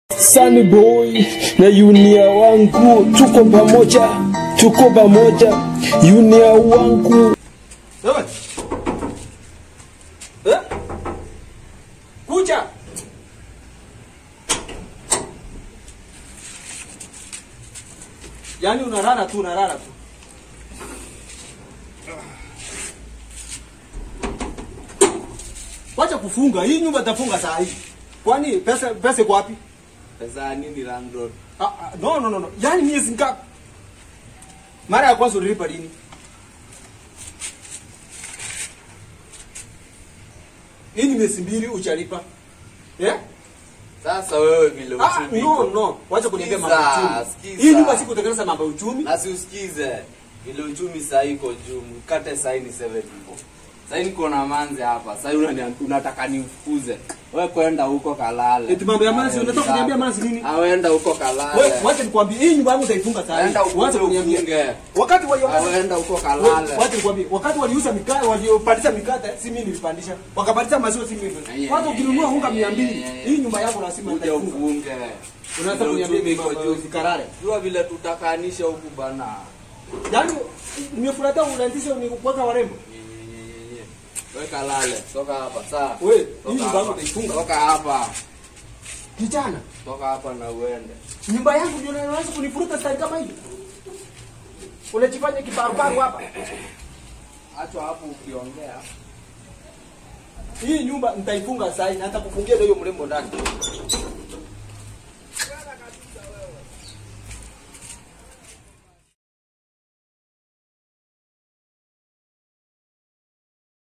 Sunny Boy na Junior wangu tuko pamoja, tuko pamoja, Junior wangu. Wewe. Eh? Kucha. Yaani unalala tu unalala tu. Wacha kufunga. Hii nyumba itafunga saa hii. Kwani pesa pesa iko wapi? Pesa ya nini landlord? Ah, ah, no no no no. Yaani miezi ngapi? Mara ya kwanza ulilipa lini? Hii ni miezi mbili uchalipa. Eh? Sasa wewe vile Ah, uchumi no iko. no. Wacha kuniambia mambo ya Sikiza, uchumi. sikiza. Hii nyumba siku kutengeneza mambo ya uchumi. Na si usikize. Vile uchumi saa hii iko juu. Mkate saa hii ni 7 people. Saa hii niko na manze hapa. Saa hii unani- unataka nifukuze. Wewe kwenda huko kalale. Eti mambo ya manzi, unataka kuniambia manzi nini? Awenda huko kalale. Wewe wacha nikwambie hii nyumba yangu utaifunga saa hii. Enda Wacha ukuje kuniambia. ufunge. Wakati wa Awenda huko kalale. Wacha nikwambie, wakati waliuza mikate, waliopandisha mikate, si mimi nilipandisha. Wakapandisha maziwa si mimi. Watu ukinunua unga 200, hii nyumba yako lazima Kuja nitaifunga. ufunge. Unataka Vile kuniambia uchumi iko mambo juu. ya zikarare. Jua vile tutakanisha huku bana. Yaani nimefurahia unaanzisha ni kuweka warembo. Nyenyenyenye. Weka lale. Toka hapa. Sawa. Wewe, hii Toka nyumba yangu hapa. utaifunga. Toka hapa. Kijana, Toka hapa na uende. nyumba yangu ndio unaanza kunifuruta stari kama hii. Unajifanya kibarubaru hapa. Acha hapo ukiongea. Hii nyumba nitaifunga saa hii na nitakufungia ndio hiyo mrembo ndani.